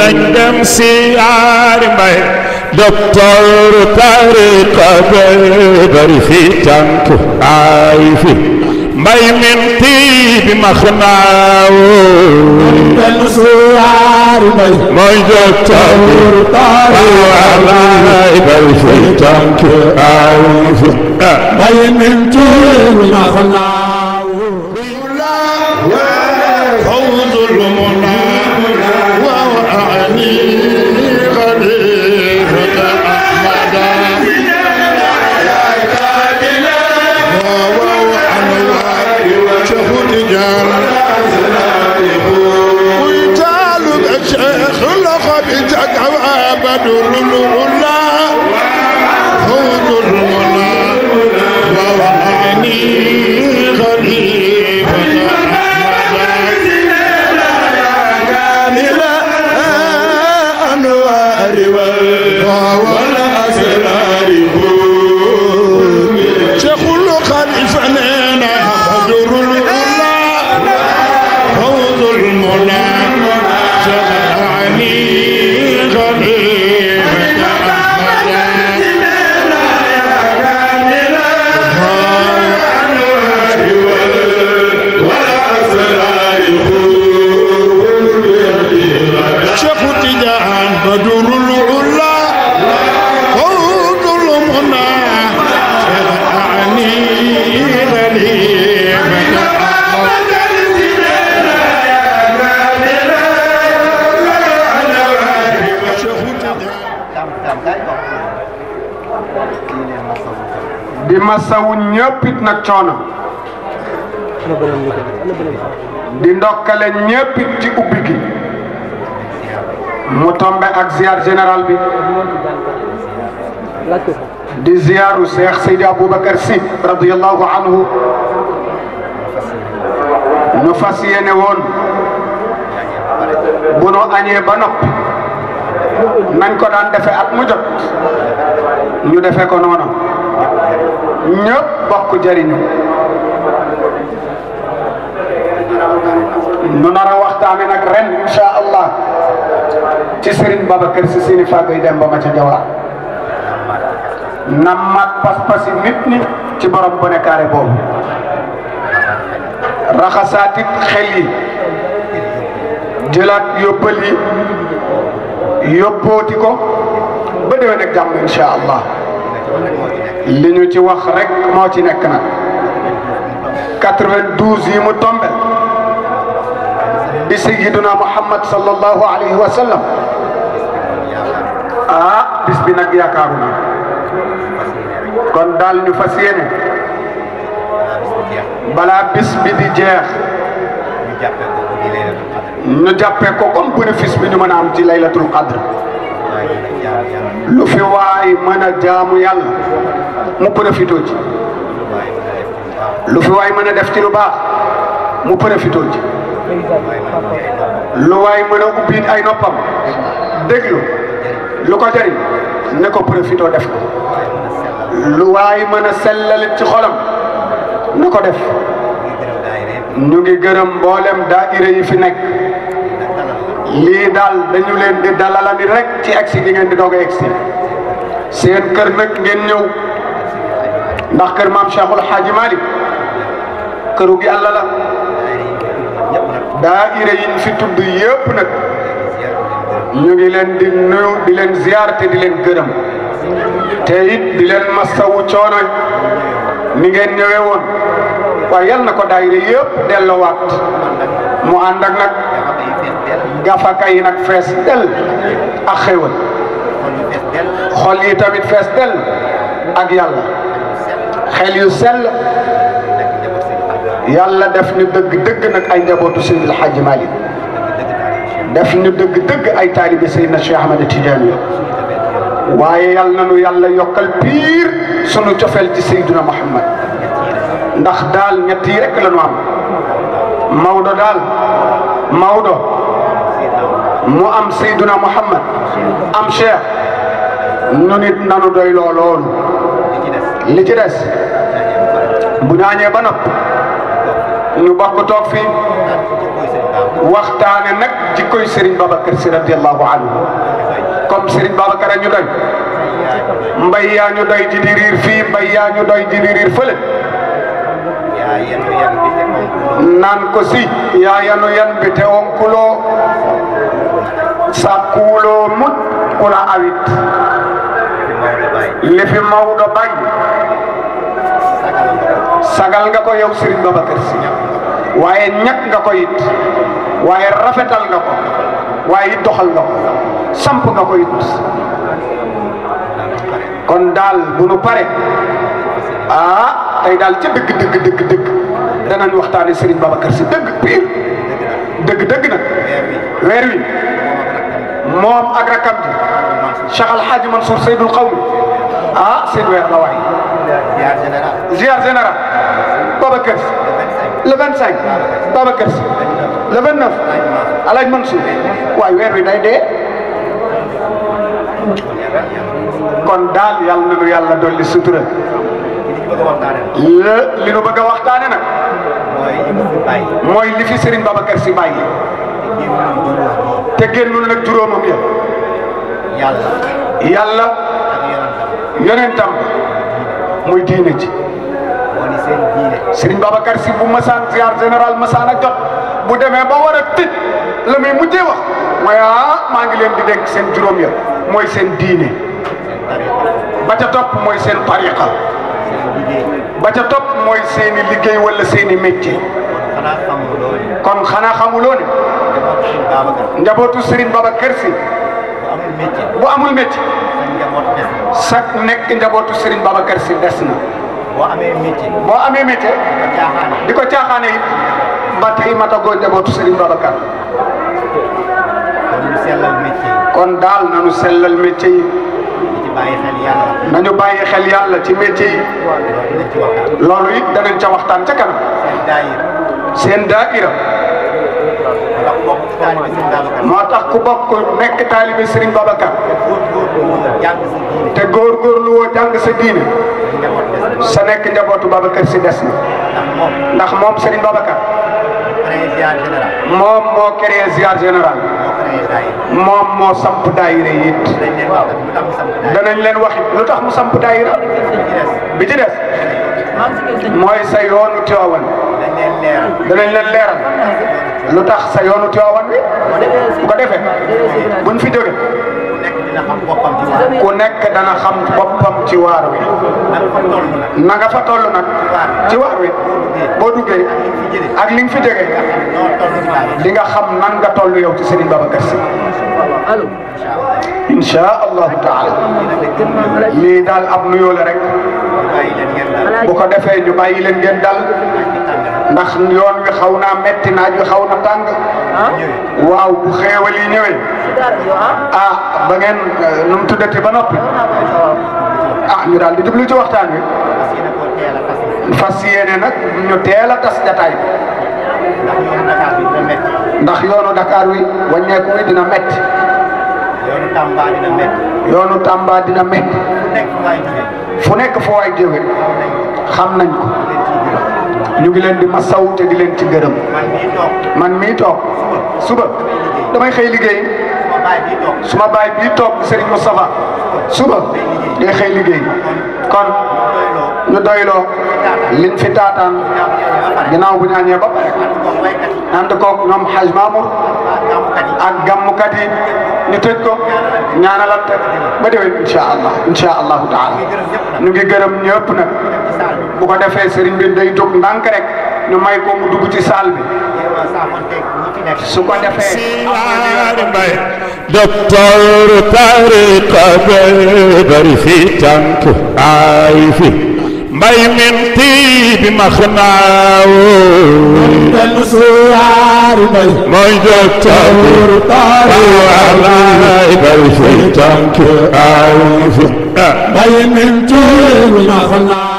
nañ dem siyaari mbay docteur tariqa be bari fi tànk ay fi mbay min tiibi maxnaawo dem siyaari mbay mooy docteur tariqa bari fi tànk ay fi mbay min tiibi maxnaawo فوز المنى وأعني خليفة أحمد شهود جار ويتال الشيخ لقد تقوى بدر الأولى فوز المنى وأعني خليفة شيخ الخليفة نينا بدر الأولى فوز المولى شفعني خليفة شيخ تجان بدر العلا فوز المنى شفعني خليفة di masawu ñëpp it nag coono di ndokkale ñëpp it ci ubbi gi mu tombe ak ziar général bi di ziaru Cheikh Seydi Aboubacar Sy radiyallahu anhu ñu fas yéene woon bu nu añee ba noppi nañ ko daan defe at mu jot ñu defe ko noonu ñëpp bokk jëriñu nu nar a waxtaane nag ren insha allah ci Serigne Babacar Sy Sini Fagoy dem ba ma ca jawaar na mat pas-pasi nit ñi ci borom bone carré boobu raxasaatit xel yi jëlaat yóbbal yi yóbbooti ko ba déwén ak jàmm insha allah li ñu ci wax rek moo ci nekk nag 92 yi mu tombe di sayyiduna muhammad sallallahu alayhi wa sallam ah bis bi nag yaakaaru na kon daal ñu fas yéene balaa bis bi di jeex ñu jàppee ko comme bénéfice bi ñu mën a am ci laylatul qadr lu fi waay mën a jaamu yàlla mu profité ci lu fi waay mën a def ci lu baax mu profité ci lu waay mën a ubbi ay noppam déglu lu ko jëriñ ne ko profité def ko lu waay mën a sellalit ci xolam na ko def ñu ngi gërëm mboolem daayira yi fi nekk lii daal dañu leen di dalalani rek ci egsi gi ngeen di doog a egsi seen kër nag ngeen ñëw ndax kër maam Cheikhul Hadji Malick këru gi Yàlla la daayira yi ñu fi tudd yëpp nag ñu ngi leen di nuyu di leen ziar te di leen gërëm te it di leen masawu coono ni ngeen ñëwee woon waaye yal na ko daayira yëpp delloowaat mu ànd ak nag gafaka yi nag fees del ak xéwal xol yi tamit fees del ak yàlla xel yu sell yàlla def ñu dëgg dëgg nag ay njabootu Seydil Hadji Malick def ñu dëgg dëgg ay taalibe Seydina Cheikh Ahmed Tidiane waaye yal na nu yàlla yokkal piir sunu cofeel ci Seydina Muhammad ndax daal ñett yi rek la ñu am Maodo daal Maodo mu am Seydina Muhammad am Cheikh nu nit nanu doy loo loolu li ci des bu ñaañee ba nopp ñu bokk toog fii waxtaane nag jikkoy Serigne Babacar Sy radiallahu anhu comme Serigne Babacar a ñu doy mbay yaa ñu doy ji di riir fii mbay yaa ñu doy ji di riir fële naan ko si yaa yanu yan bi te onkuloo sakkuwuloo mut kula awit li fi Maodo bay sagal nga ko yow Serigne Babacar Sy waaye ñàkk nga ko it waaye rafetal nga ko waaye it doxal nga ko samp nga ko it kon daal bu nu pare ah tey daal ca dëgg dëgg dëgg dëgg danañ waxtaane Serigne Babacar Sy dëgg pire dëgg dëgg nag weer wi moom ak rakam ji Cheikh Al Hadj Mansour Seydul Qawmi ah seen weer la waay ziar général Babacar Sy le 25 Babacar Sy le 29 El Hadj Mansour waay weer wi day dee kon daal yàlla na nu yàlla dolli sutura la li nu bëgg a waxtaane nag mooy li fi Serigne Babacar Sy bàyyi te génnul nag juróomam ya yàlla yonentam muy diine ji Serigne Babacar Sy bu masaan ziar général masaan a jot bu demee ba war a tëj la muy mujjee wax mooy ah maa ngi leen di dénk seen juróom ya mooy seen diine ba ca topp mooy seen tariqa ba ca topp mooy seen i liggéey wala seen i métier kon xanaa xamuloo ne njabootu Serigne Babacar Sy bu amul métier sak nekk njabootu Serigne Babacar Sy des na boo amee métier boo amee métier caaxaane di ko caaxaane it ba tey matagoo njabootu Serigne Babacar kon ñu sellal métier kon daal nañu sellal métier yi yi ci bàyyi xel yàlla nañu bàyyi xel yàlla ci métier yi loolu dinañ ci waxtaan loolu it danañ ca waxtaan ca kanam seen daayira seen daaira ndax bokk ci taalibe seen Babacar moo tax ku bokk nekk taalibe Serigne Babacar góor góor bu jàng sa diine te góorgóorlu woo jàng sa diine njaboot des sa nekk njabootu Babacar Sy des na ndax moom ndax moom Serigne Babacar créé ziar général moom moo créé ziar général moo créé daayira moom moo samp daayira yi it dañ leen wax lu tax mu samp daayira danañ leen wax it lu tax mu samp daayira bi ci des bi ci des mooy sa yoonu Tiwaawan dañ leen leeral danañ leen leeral lu tax sa yoonu Tiwaawan wi bu ko defee buñ fi jóge ku nekk dina xam boppam ci waar ku nekk dana xam boppam ci waar wi nan fa toll nag na nga fa toll nag ci waar wi boo duggee ak li nga fi jóge noo toll ci daayira di nga xam nan nga toll yow ci Serigne Babacar Sy insha allahu taala lii daal ab nuyoo la rek bàyyi leen ngeen daal bu ko defee ñu bàyyi leen ngeen dal ndax yoon wi xaw naa metti naaj wi xaw na tàng waaw bu xeewal yi ñëwee ah ba ngeen eh, nu mu tuddati ba noppi ah ñu daal di jublu ci waxtaan wi parce que koo teel a fas fas yéene nag ñu teel a tas jataay bi ndax yoonu Dakar bi dina métti ndax yoonu Dakar wi wàññeeku wi dina metti yoonu Tamba dina métti yoonu Tamba dina metti ku nekk waay jóge fu nekk fu waay jóge xam nañ ko ñu ngi leen di masaw te di leen ci gërëm man mii toog man mii toog suba damay xëy liggéey ma bàyyi bii toog suma baay bii toog Serigne Moustapha suba day xëy liggéey kon doyloo ñu doyloo liñ fi taataan ñaam ñaam ba pare ginnaaw bu ñaañee ba pare ànd koog baykat yi ànd koog ñoom Haj Mamour ak gàmmkat yi ak gàmmukat yi ñu tëj ko ñaanalante ba déwén incha allah incha allahu taala ñu ngi gërëm ñëpp nag ci saal bi bu ko defee Serigne bi day jóg ndànk rek ñu may ko mu dugg ci saal bi jéem a saafonteeg ñi fi nekk su ko defee siyaari mbay docteur tariqa bari fi tànk ay fi mbay min tiibi maxnaawo benn suwaari mbay mooy docteur tariqa bari fi tànk ay fi mbay min tuuri na xanaa